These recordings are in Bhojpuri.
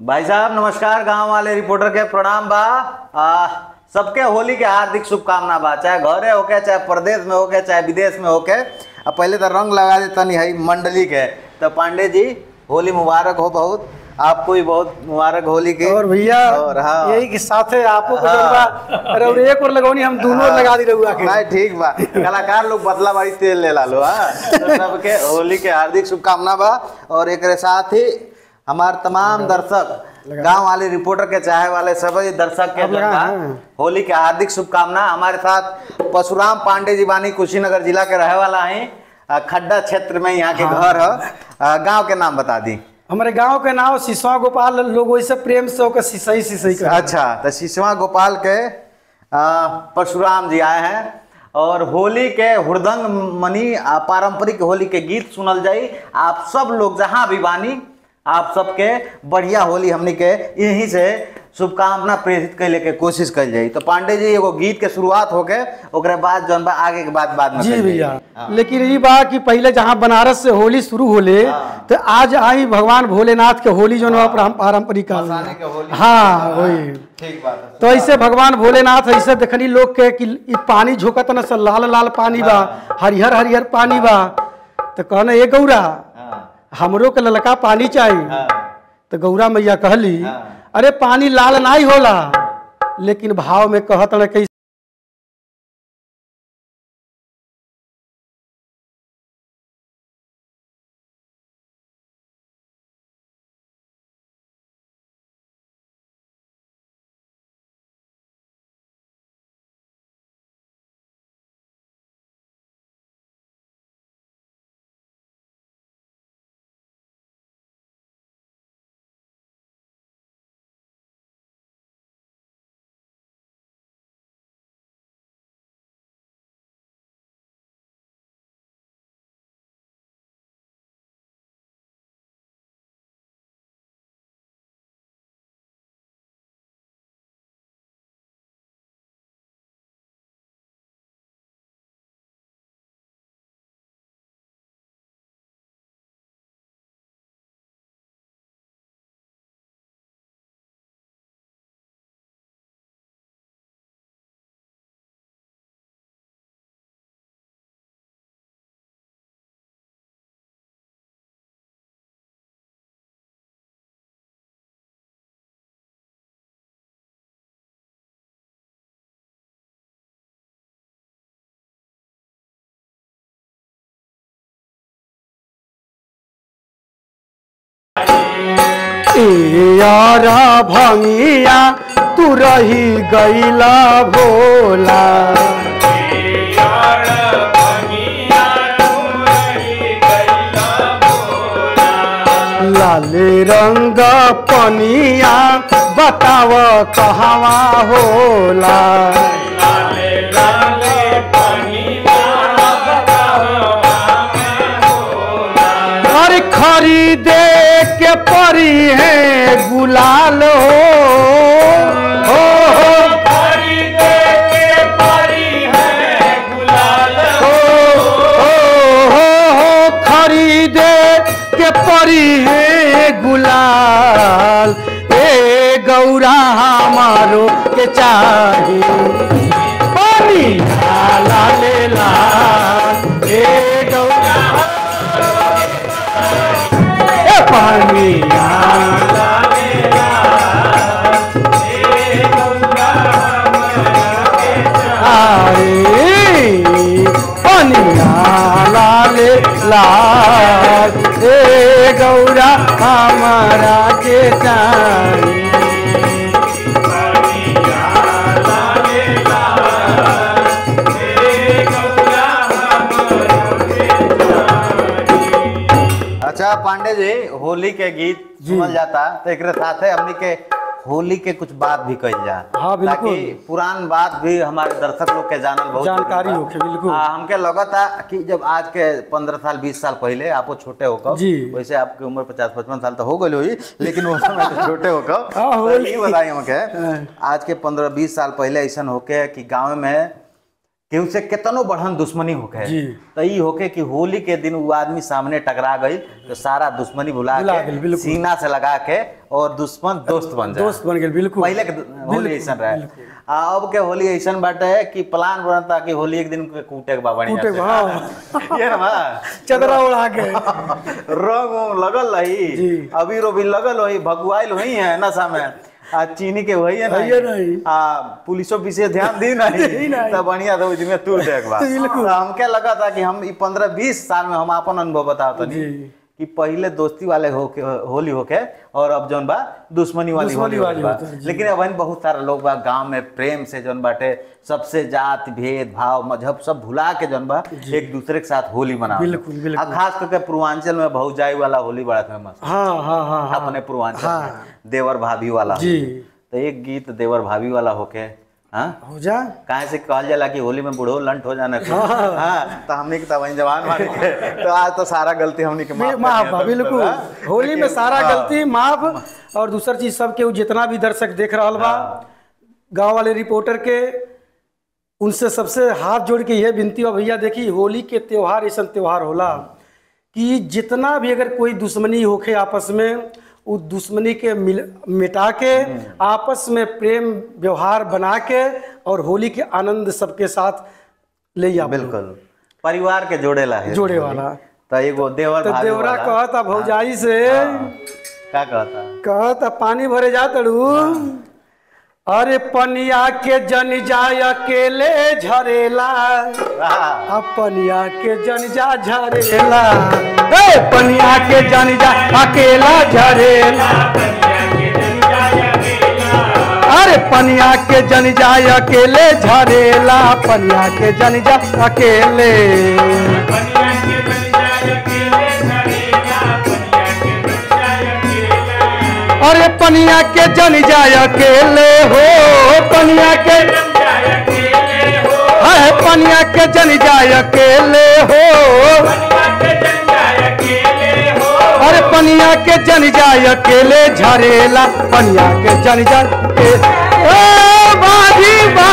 भाई साहब नमस्कार गांव वाले रिपोर्टर के प्रणाम बा आ, सबके होली के हार्दिक शुभकामना बा चाहे घरे होके चाहे प्रदेश में होके चाहे विदेश में होके आ पहले तो रंग लगा दे तनी है मंडली के तो पांडे जी होली मुबारक हो बहुत आपको भी बहुत मुबारक होली की और भैया और हाँ यही के साथे आपको को हाँ। जौन बा अरे और एक और लगौनी हम दोनों लगा दी रहुआ के भाई ठीक बा कलाकार लोग बदला बारी तेल ले ला लो हाँ तो सबके होली के हार्दिक शुभकामना बा और एक साथ ही हमार तमाम दर्शक गांव वाले रिपोर्टर के चाहे वाले सभी दर्शक के अब लगा, जनता, हाँ। होली के हार्दिक शुभकामना हमारे साथ परशुराम पांडे जी बानी कुशीनगर जिला के रहे वाला है आ, खड्डा क्षेत्र में यहाँ के घर है गांव के नाम बता दी हमारे गांव के नाम सिसवा गोपाल लोग वैसे प्रेम से ओकर सिसई सिसई कर अच्छा तो शिशवा गोपाल के आ, परशुराम जी आए हैं और होली के हुड़दंग मनी आ, पारंपरिक होली के गीत सुनल जाई आप सब लोग जहाँ भी बानी आप सबके बढ़िया होली हमनी के यहीं से शुभकामना प्रेरित कैले के कोशिश कल जाई तो पांडे जी एगो गीत के शुरुआत होके ओकरे बाद जौन बा आगे के बाद बाद में जी कइल जाई। भैया हाँ। लेकिन ये बात कि पहले जहाँ बनारस से होली शुरू होले हाँ। तो आज आई भगवान भोलेनाथ के होली जो है पारंपरिक काल में। मसाने के होली हाँ वही ठीक बात है तो ऐसे भगवान भोलेनाथ ऐसे देखनी लोग के कि ई पानी झोंकत न से लाल लाल पानी बा हरिहर हरिहर पानी बा तो कहना ए गौरा हाँ हमरो के ललका पानी चाहिए हाँ तो गौरा मैया कहली हाँ। अरे पानी लाल नहीं होला लेकिन भाव में कहत न कैसे ए यारा भंगिया तू रही गईला भोला लाले रंग पनिया बताव कहवा होला और खरीदे के परी है गुलाल हो हो, हो हो, हो, हो, खरीदे के परी है गुलाल ए गौरा हमारो के चाही पानी लाला ले लाल ए गौरा ए पानी लाला ले लाल ए गौरा हमारा के चाही पनिया लाल लाल ए गौरा हमारा के चाही अच्छा पांडे जी होली के गीत सुनल जाता तो एक साथे हमनी के होली के कुछ बात भी कही जा हाँ, बिल्कुल। ताकि पुरान बात भी हमारे दर्शक लोग के जानल बहुत जानकारी जरूरी बा। होखे, बिल्कुल। हाँ, हमके लगता कि जब आज के पंद्रह साल बीस साल पहले आपको छोटे होकर जी। वैसे आपकी उम्र पचास पचपन साल तो हो गई हुई लेकिन वो समय तो छोटे होकर हाँ, हो तो गई। ये बताइए हमके हाँ। आज के पंद्रह बीस साल पहले ऐसा होके कि गाँव में केहू से केतनो बढ़न दुश्मनी होके जी। तो ई होके कि होली के दिन वो आदमी सामने टकरा गई तो सारा दुश्मनी भुला भुला के गेल, बिल्कुल। सीना से लगा के और दुश्मन दोस्त बन जाए दोस्त बन गेल बिल्कुल पहले के होली ऐसा रहे आ अब के होली ऐसा बाटे कि प्लान बनता कि होली एक दिन के कूटे के बा बढ़िया कूटे के से। बा, हाँ। ये ना बा। चदरा उड़ा के रंग उंग लगल रही जी। अबीर उबीर लगल रही भगुआइल वही है नशा में आ चीनी के वही है वही है नहीं। आ पुलिसो विशेष ध्यान दी दी नहीं नहीं। तब बढ़िया तो उसमें तू देख बा बिल्कुल। तो हमके लगा था कि हम ई पंद्रह बीस साल में हम अपन अनुभव बताओ तनी जी। कि पहले दोस्ती वाले होके होली होके और अब जौन बा दुश्मनी वाली दुश्मनी होली वाली होली बा होता है, जी। लेकिन अब बहुत सारा लोग बा गांव में प्रेम से जौन बाटे सबसे जात भेद भाव मजहब सब भुला के जौन बा एक दूसरे के साथ होली मना बिल्कुल, बिल्कुल। खास करके पूर्वांचल में भौजाई वाला होली बड़ा फेमस हाँ हाँ हाँ हाँ अपने पूर्वांचल हाँ। में देवर भाभी वाला जी तो एक गीत देवर भाभी वाला होके हाँ हो जा काहे से कहल जाला कि होली में बूढ़ो लंट हो जाना हाँ तो हमने के तब जवान मान के तो आज तो सारा गलती हमने के माफ माफ कर बा दिया तब, बिल्कुल हाँ? होली में लेकिन- सारा हाँ। गलती माफ और दूसर चीज सब के जितना भी दर्शक देख रहा बा गांव वाले रिपोर्टर के उनसे सबसे हाथ जोड़ के यह विनती बा भैया देखी होली के त्योहार ऐसा त्योहार होला कि जितना भी अगर कोई दुश्मनी होखे आपस में उस दुश्मनी के मिल मिटा के आपस में प्रेम व्यवहार बना के और होली के आनंद सबके साथ ले आ बिल्कुल परिवार के जोड़ेला है जोड़े वाला तो एगो देवर तो भाभी देवरा वाला। कहता भौजाई से का कहता कहता पानी भरे जा तड़ू अरे पनिया के जन जाय अकेले झरेला हाँ। अब पनिया के जन जा झरेला ए पनिया के जन जा अकेला झरेला अरे पनिया के जन जाय अकेले झरेला पनिया के जन जा अकेले अरे पनिया के जन जाय अकेले हो पनिया के है पनिया के जन जाय अकेले हो अरे पनिया के जन जाय अकेले झरेला पनिया के जन जाय के- ए बाजी बा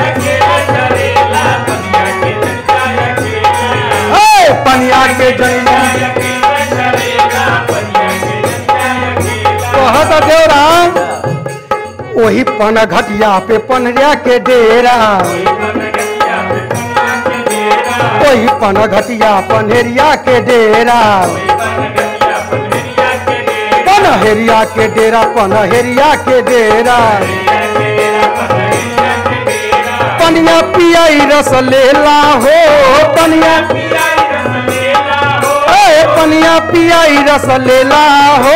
ए पनिया के जन जाय कहत देवरा वही पन घटिया पे पनरिया के डेरा वही पन घटिया पनहरिया के डेरा पनहरिया के डेरा पनहरिया के डेरा पनिया पियाई रस लेला हो पनिया ए पनिया पियाई रस लेला हो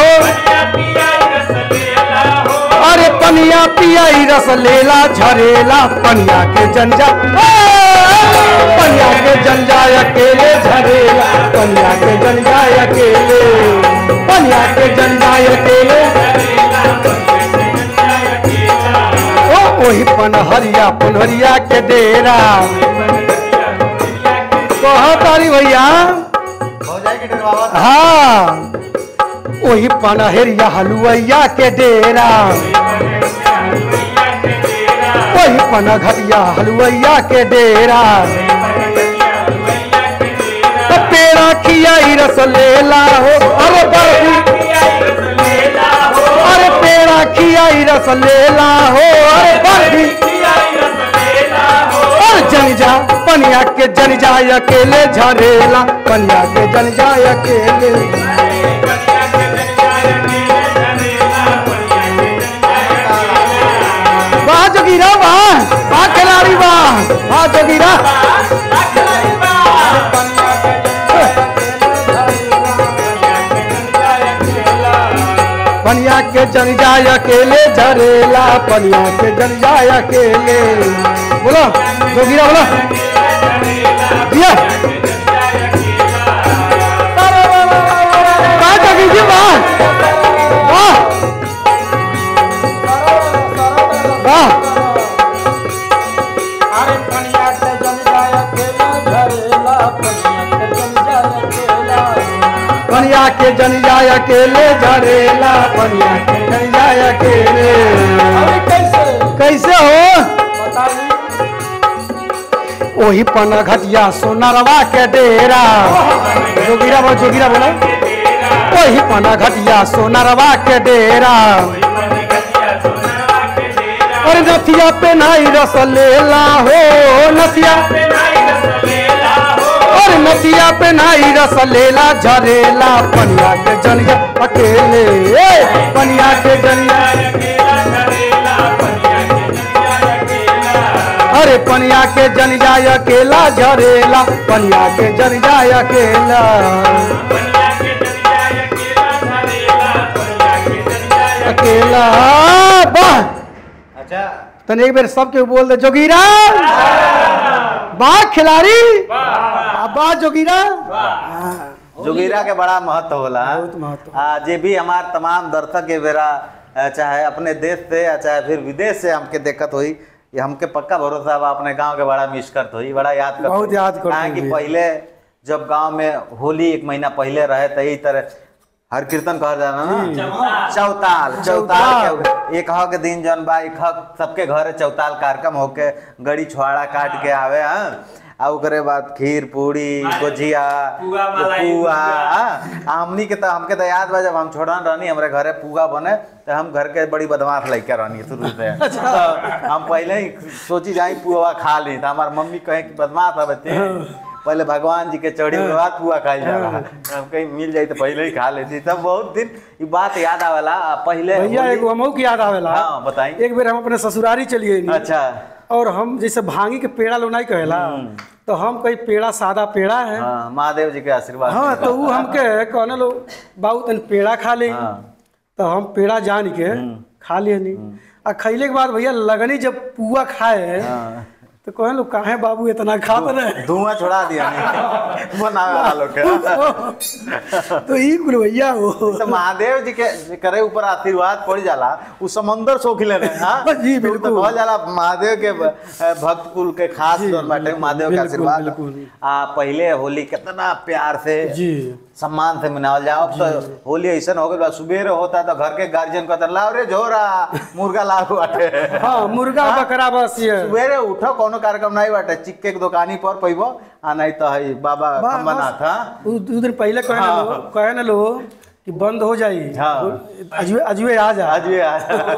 अरे पनिया पियाई रस लेला झरेला पनिया के जंजा पनिया के जंजा अकेले झरेला पनिया के जंजा अकेले पनिया के जंजा अकेले ओ ओही पनहरिया पनहरिया के डेरा कह तारी भैया भौजाई के डरवावा था। हाँ वही पनहरिया हलुआइया के डेरा वही पनघटिया हलुआइया के डेरा तो पेड़ा खियाई रस लेला हो अरे बर्फी अरे पेड़ा खियाई रस लेला हो अरे बर्फी और जन जा पनिया के जन जाय अकेले झरेला पनिया के जन जाय अकेले वाह जोगीरा वाह वाह खिलाड़ी वाह वाह जोगीरा पनिया के जन जाय अकेले झरेला पनिया के जन जाय अकेले बोलो जोगीरा बोलो दिया वाह जोगी जी वाह वाह वाह अरे पनिया के जन जाय अकेला झरेला पनिया के जन जाय अकेला पनिया के जन जाय अकेले झरेला पनिया के जन जाय अकेले अरे कैसे कैसे हो बताइए ओही पना घटिया सोनारवा के डेरा जोगिरा बोल जोगिरा बोलो ओही पना घटिया सोनारवा के डेरा और नथिया पे नाई रस लेला हो नथिया और नथिया पे नाई रस लेला झरेला पनिया के जनिया अकेले ए, पनिया के जनिया अरे पनिया के जन जाय अकेला झरेला पनिया के जन जाय अकेला अकेला वाह अच्छा तने एक बेर सबके बोल दे जोगीरा वाह खिलाड़ी वाह जोगीरा जोगिरा के बड़ा महत्व होला बहुत महत्व। आ, जे भी हमार तमाम दर्शक के बेरा अ, चाहे अपने देश से या चाहे फिर विदेश से हमके देखत होई ये हमके पक्का भरोसा बा अपने गांव के बड़ा मिस करत होई बड़ा याद करत बहुत होई। याद करत काहे कि होई। पहले जब गांव में होली एक महीना पहले रहे त यही तरह हर कीर्तन कहल जाला ना चौताल चौताल के एक हक दिन जौन बा एक हक सबके घरे चौताल कार्यक्रम होके गड़ी छुआड़ा काट के आवे हाँ आ ओकरे बाद खीर पूरी गुजिया पुआ मलाई, पुआ गुजिया। हाँ, हमनी के तो हमके तो याद बा जब हम छोड़न रहनी हमरे घरे पुआ बने तो हम घर के बड़ी बदमाश लड़के रहनी शुरू से तो हम पहले ही सोची जाई पुआ खा ली तो हमार मम्मी कहे कि बदमाश है बच्चे पहले भगवान जी के चढ़ी के बाद पुआ खाई जाला हम कहीं मिल जाई तो पहले ही खा लेती तब बहुत दिन ये बात याद आवेला आ, पहले भैया होली- एगो हमहू की याद आवेला हाँ, बताई। एक बेर हम अपने ससुरारी चलिए नी। अच्छा और हम जैसे भांगी के पेड़ा लोनाई कहेला तो हम कहीं पेड़ा सादा पेड़ा है हाँ महादेव जी के आशीर्वाद हाँ से। तो वो हमके कहने लो बाबू तन पेड़ा खा ले हाँ। तो हम पेड़ा जान के खा लिए नहीं आ खैले के बाद भैया लगनी जब पुआ खाए हाँ। तो कहने लो काहे बाबू इतना खात रहे धुआं छोड़ा दिया नहीं बनावे वाला लोग के तो ई कुल भैया हो तो महादेव जी के जे करे ऊपर आशीर्वाद पड़ जाला उ समंदर सोख लेने हां जी, तो बिल्कुल। कहल जाला महादेव के ब- भक्त कुल के खास तौर बाटे महादेव के बिल्कुल, आशीर्वाद बिल्कुल। आ पहले होली कितना प्यार से जी सम्मान से मनावल जाओ अब तो होली ऐसा हो गया सुबेरे होता तो घर के गार्जियन कहता लाओ रे झोरा मुर्गा लाओ बाटे हाँ मुर्गा बकरा बस ये सुबेरे उठो कोनो कार्यक्रम नहीं बाटे चिक्के के दुकानी पर पैबो आ नहीं तो है बाबा बा- खम्बनाथ हाँ उ- दू दिन पहले कहे ना लो कहे ना लो कि बंद हो जाई हाँ। अजवे अजवे आ जा आज भी आ-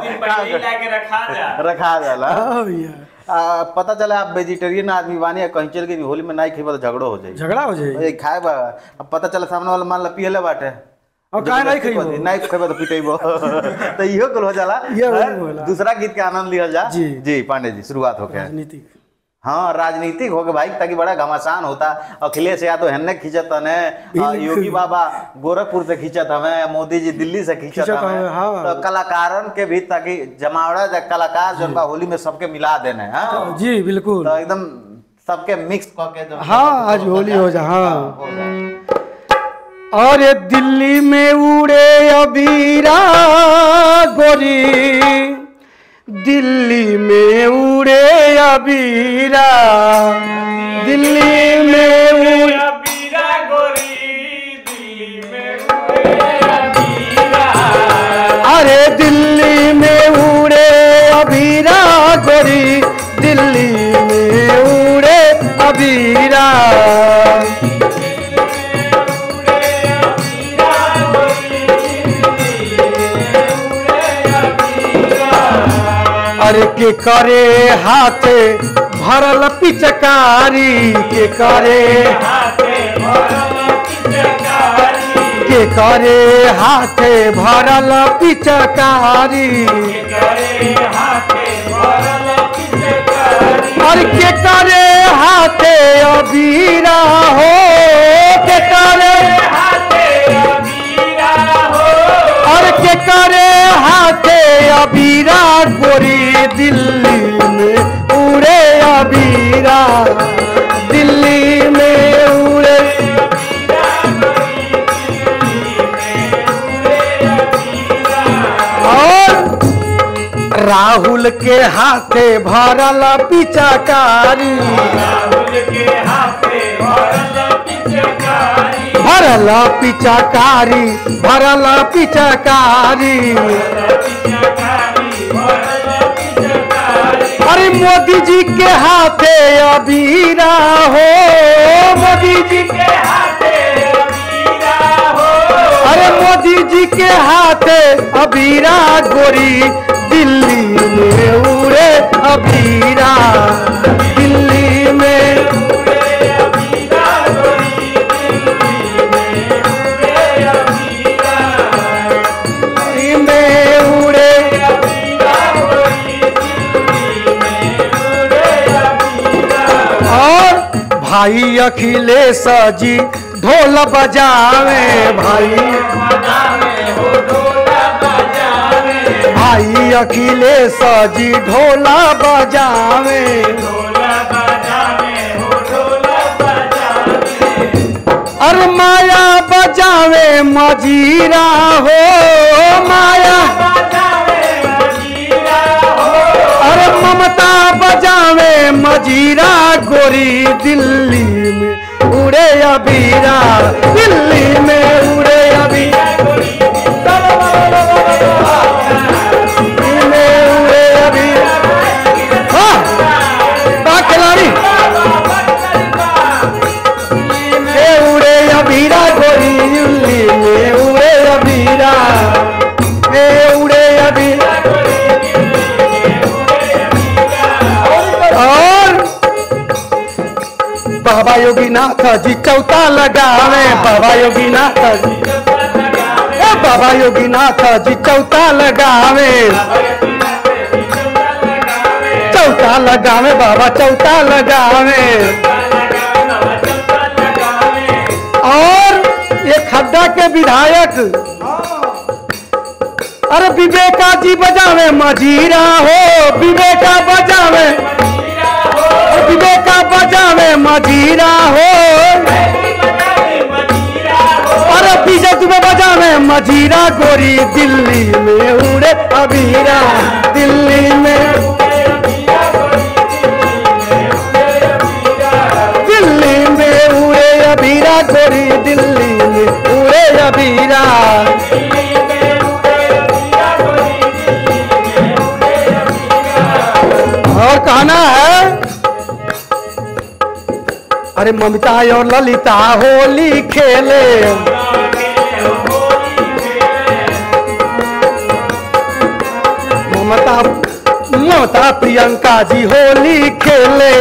रखा जाला हाँ भैया आ, पता चला आप वेजिटेरियन आदमी बानी आ कहीं चल गई होली में नहीं खेबा तो झगड़ो हो जाई झगड़ा हो जाए ए, खाए बा अब पता चला सामने वाला मान ला पियले बाटे और काहे नहीं खइबो? नहीं खेबो तो पिटेबो तो इहो कुल हो जाला ये वही हाँ, होला। दूसरा गीत के आनंद लियल जा जी। जी पांडे जी शुरुआत हो गया राजनीतिक हाँ राजनीतिक हो गए भाई ताकि बड़ा घमासान होता अखिलेश यादव हेन्ने खींचत हने आ, योगी बाबा गोरखपुर से खींचत हमें मोदी जी दिल्ली से खींचत खींचत हमें हमें, हाँ। तो कलाकारन के भी ताकि जमावड़ा जा कलाकार जो बा होली में सबके मिला देने हाँ जी बिल्कुल तो एकदम सबके मिक्स करके जो हाँ आज होली हो जा हाँ हो जाए। अरे दिल्ली में उड़े अबीरा गोरी दिल्ली में उड़े अबीरा दिल्ली में उड़े अरे दिल्ली में उड़े अबीरा गोरी दिल्ली में उड़े अबीरा अरे के करे हाथे भरल पिचकारी के करे के करे हाथे भरल पिचकारी और के करे हाथे अबीरा हो के करे और के करे हाथे अबीरा गोरी दिल्ली में उड़े अबीरा दिल्ली में उड़े और राहुल के हाथे भरल पिचकारी भरल पिचकारी भरल पिचकारी अरे मोदी जी के हाथे अबीरा हो मोदी जी के हाथे अबीरा हो अरे मोदी जी के हाथे अबीरा गोरी दिल्ली में उड़े अबीरा दिल्ली में अबीरा गोरी दिल्ली में उड़े अबीरा दिल्ली में उड़े अबीरा गोरी दिल्ली में उड़े अबीरा और भाई अखिलेश जी ढोल बजावे भाई बजावे हो ढोला बजावे भाई अखिलेश जी ढोला बजावे ढोला बजावे हो ढोला बजावे और माया बजावे मजीरा हो माया बजावे अबीरा हो और ममता बजावे मजीरा गोरी दिल्ली में उड़े अबीरा दिल्ली में उड़े अबीरा दिल्ली में उड़े अबीरा हाँ, बा खिलाड़ी ए उड़े अबीरा गोरी दिल्ली में उड़े अबीरा ए उड़े अबीरा और बाबा योगीनाथ जी चौथा लगावे बाबा योगीनाथ जी ए बाबा योगीनाथ जी चौथा लगावे चौथा लगावे बाबा चौथा लगावे और ये खड्डा के विधायक अरे विवेका जी बजावे मजीरा हो विवेका बजावे विवेका बजावे मजीरा हो अरे विजय तुम्हें बजावे मजीरा गोरी दिल्ली में उड़े अबीरा दिल्ली में दिल्ली में उड़े अबीरा गोरी दिल्ली में उड़े अबीरा और कहना है अरे ममता और ललिता होली खेले ममता ममता प्रियंका जी होली खेले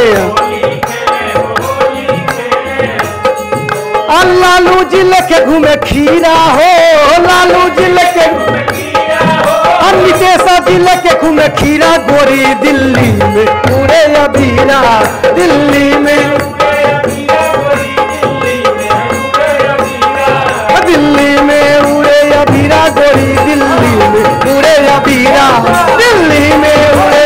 और लालू जी लेके घूमे खीरा हो लालू जी लेके हम नितेश जी लेके घूमे खीरा गोरी दिल्ली में पूरे अबीरा दिल्ली में दिल्ली में उड़े अबीरा गोरी दिल्ली में उड़े अबीरा दिल्ली में उड़े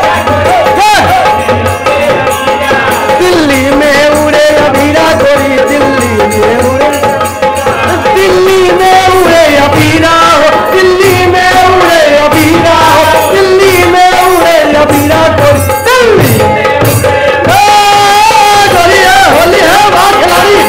दिल्ली में उड़े अबीरा गोरी दिल्ली में उड़े दिल्ली में उड़े अबीरा हो दिल्ली में उड़े अबीरा हो दिल्ली में उड़े अबीरा गोरी दिल्ली ओ, गोरी है, होली है, वाह खिलाड़ी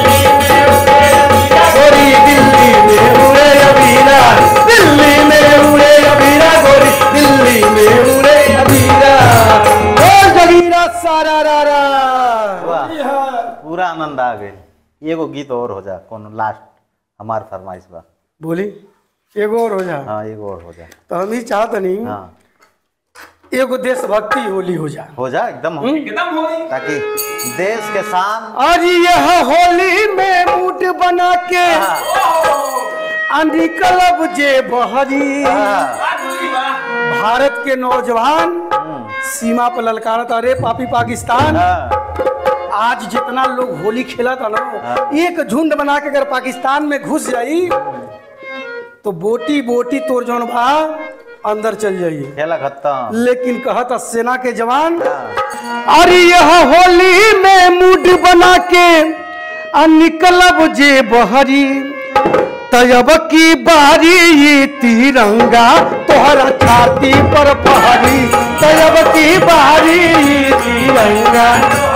गोरी दिल्ली में उड़े अबीरा दिल्ली में उड़े अबीरा गोरी दिल्ली में उड़े अबीरा ओ जगीरा सारा रा रा वाह पूरा आनंद आ गई एगो गीत और हो जा कोनो लास्ट हमार फरमाइश बा बोली एगो और हो जा हाँ एगो और हो जा तो हम ही चाहत नहीं हाँ एगो देशभक्ति होली हो जा हो जा एकदम हो एकदम होली ताकि देश के शान आज यह होली में मूड बना के आंधी क्लब जे बहरी हाँ, भारत के नौजवान सीमा पर ललकारत अरे पापी पाकिस्तान हाँ, आज जितना लोग होली खेला था ना एक झुंड बना के अगर पाकिस्तान में घुस जाई तो बोटी बोटी तोड़ जौन बा अंदर चल जाइए खेला खत्म लेकिन कहत सेना के जवान हाँ, अरे यह होली में मूड बना के आ निकलब जे बहरी तब की बारी ये तिरंगा तोहरा छाती पर पहरी तब की बारी ये तिरंगा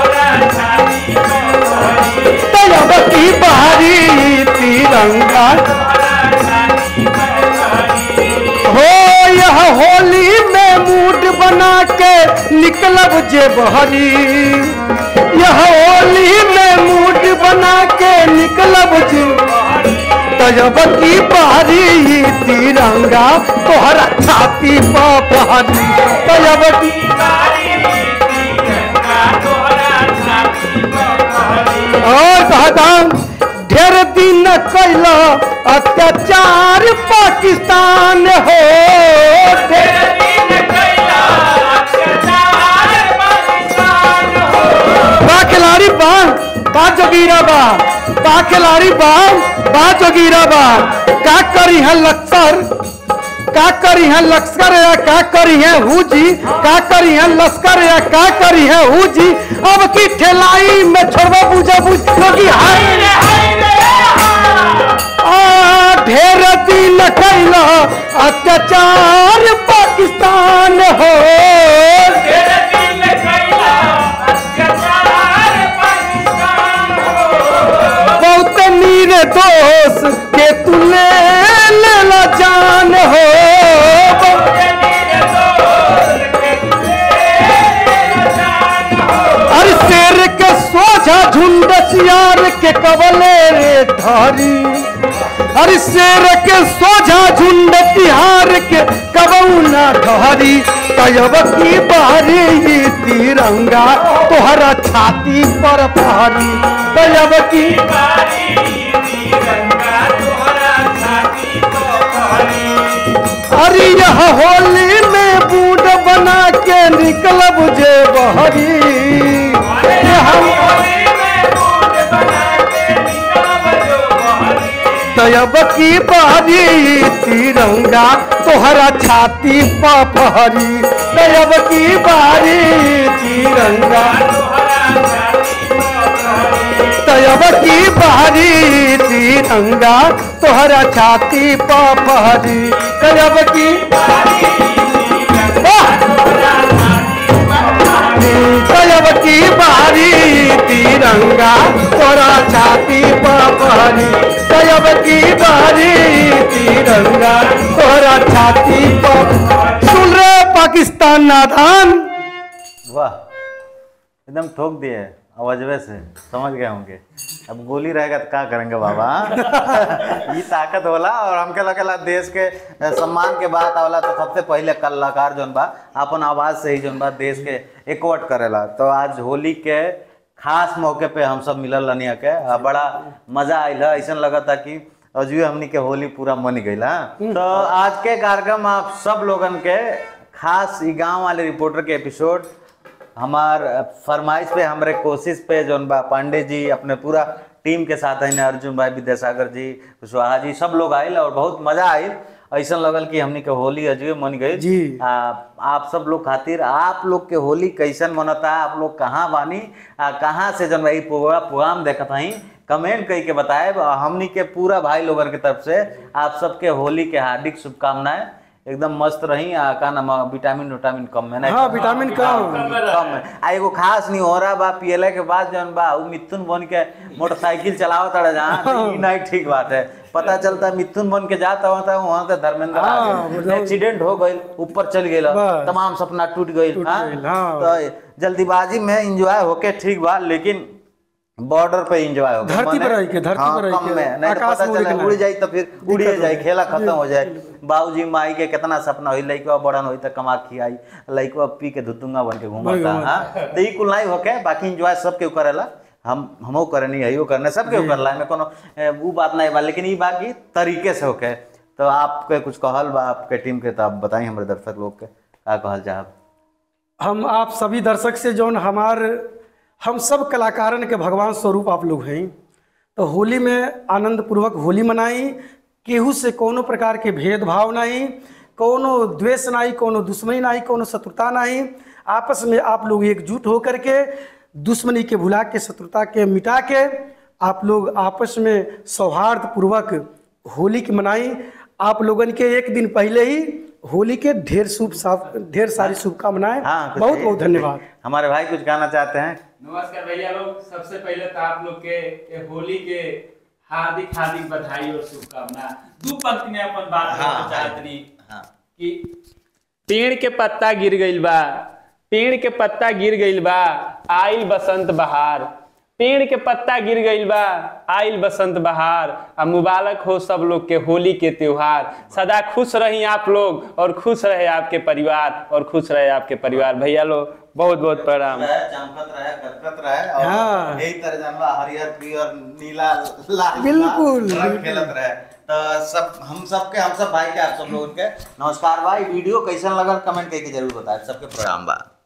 तब की बारी ये तिरंगा हो यह होली में मूड बना के निकलब जे बहरी यह होली में मूड बना के निकलब जे तजब की बारी तिरंगा तोहरा छाती पर पहरी तजब की और कहता ढेर दिन कैल अत्याचार पाकिस्तान हो बा खिलाड़ी बा बा जोगीरा बा बा खिलाड़ी बा बा जोगीरा बा का करी है लक्सर का करी है लश्कर या का करी है हुजी का करी है लश्कर या का करी है हुजी अब की ठेलाई में छोड़बा बुझा बुझ क्योंकि हाय आ, ढेर दिन कैला अत्याचार पाकिस्तान हो बहुत नीर दोष के तुले लेला जान हो अरे शेर के सोझा झुंड सियार के कबले रे धारी अरे शेर के सोझा झुंड तिहार के कबौना धारी तयब की बारी ये तिरंगा तोहरा छाती पर फारी तयब की अरे यह होली में बूढ़ बना के निकलब जे बहरी यह तयब की बारी तिरंगा तोहरा छाती पर फहरी तयब की बारी तिरंगा तयब की बारी तिरंगा तोहरा छाती पर फहरी तयब की वाह! तयब की बारी तिरंगा तोरा छाती पर फहरी तयब की बारी तिरंगा तोरा छाती पर सुन रे पाकिस्तान नादान वाह एकदम ठोक दिए आवाजवे से समझ गए होंगे अब गोली रहेगा तो क्या करेंगे बाबा ये ताकत होला और हमके लगेला देश के अ, सम्मान के बात आवला तो सबसे पहले कलाकार जौन बा अपन आवाज से ही जौन बा देश के एकवट करेला तो आज होली के खास मौके पे हम सब मिलल रनिया के आ, बड़ा मजा आइल है ऐसा लगा था कि अजुए हमनी के होली पूरा मन गईल हाँ। तो आज के कार्यक्रम आप सब लोगन के खास ई गांव वाले रिपोर्टर के एपिसोड हमार फरमाइश पे हमारे कोशिश पे जौन बा पांडे जी अपने पूरा टीम के साथ हैं अर्जुन भाई विद्यासागर जी कुशवाहा जी सब लोग आयल और बहुत मजा आयल ऐसा लगल कि हमनी के होली अजुए मन गई जी। आ, आप सब लोग खातिर आप लोग के होली कैसन मनता आप लोग कहाँ बानी आ, कहाँ से जन भाई पूरा प्रोग्राम देखत हई कमेंट कई के बताए हमनी के पूरा भाई लोगन के तरफ से आप सबके होली के हार्दिक शुभकामनाएं एकदम मस्त रही आ का नाम है, विटामिन विटामिन कम में नहीं हाँ विटामिन कम कम है आ एगो खास नहीं हो रहा बा पियले के बाद जौन बा उ मिथुन बन के मोटरसाइकिल चलावत रहे जहाँ तो ई नहीं ठीक बात है पता चलता है मिथुन बन के जाता होता वहां से धर्मेंद्र आ हाँ, गए मतलब- एक्सीडेंट हो गई ऊपर चल गई बस। तमाम सपना टूट गई टूट हाँ? गइल, हाँ। तो जल्दीबाजी में एंजॉय होके ठीक बा लेकिन बॉर्डर पे एंजॉय हो गया। धरती मने- पर रह के, धरती हाँ, पर रह कम के, में नहीं तो आकाश पता में चले उड़ना उड़ है। जाई तो फिर उड़िए दिक्कत जाए हो खेला खत्म हो जाए बाबूजी माई के कितना सपना हुई लइकवा बड़न हुई तो कमा खियाई लइकवा पी के धुतुंगा बन के घूमता घूमता। हाँ तो ई कुल नहीं होके बाकी एंजॉय सब केहू करेला हम हमो करनी है करने सब केहू करला में कोनो ए, उ बात नहीं बा लेकिन ई बाकी तरीके से होके तो आपके कुछ कहल बा आपके टीम के तो आप बताई हमारे दर्शक लोग के का कहल चाहब हम आप सभी दर्शक से जौन हमार हम सब कलाकारन के भगवान स्वरूप आप लोग हैं तो होली में आनंद पूर्वक होली मनाई केहू से कोनो प्रकार के भेदभाव नहीं कोनो द्वेष नहीं कोनो दुश्मनी नहीं कोनो शत्रुता नहीं आपस में आप लोग एकजुट होकर के दुश्मनी के भुला के शत्रुता के मिटा के आप लोग आपस में सौहार्द पूर्वक होली की मनाई आप लोगन के एक दिन पहले ही होली के ढेर शुभ साफ ढेर सारी शुभकामनाएं हाँ कुछ बहुत कहिए। बहुत धन्यवाद हमारे भाई कुछ कहना चाहते हैं नमस्कार भैया लोग सबसे पहले तो आप लोग के ये होली के हार्दिक हार्दिक बधाई और शुभकामना दू पंक्ति में अपन बात हाँ, करना चाहत रही हाँ कि पेड़ के पत्ता गिर गइल बा पेड़ के पत्ता गिर गइल बा आइल बसंत बहार पेड़ के पत्ता गिर गइल बा आइल बसंत बहार आ मुबारक हो सब लोग के होली के त्योहार सदा खुश रही आप लोग और खुश रहे आपके परिवार और खुश रहे आपके परिवार भैया लोग बहुत बहुत प्रणाम रहे, चमकत रहे करकत रहे और हाँ। यही तरह जानवा हरियर पीयर नीला लाल बिल्कुल, रंग बिल्कुल। खेलत रहे तो सब हम सब के हम सब भाई के आप सब लोगों के नमस्कार भाई वीडियो कैसन लगल कमेंट करके जरूर बताए सबके प्रणाम बा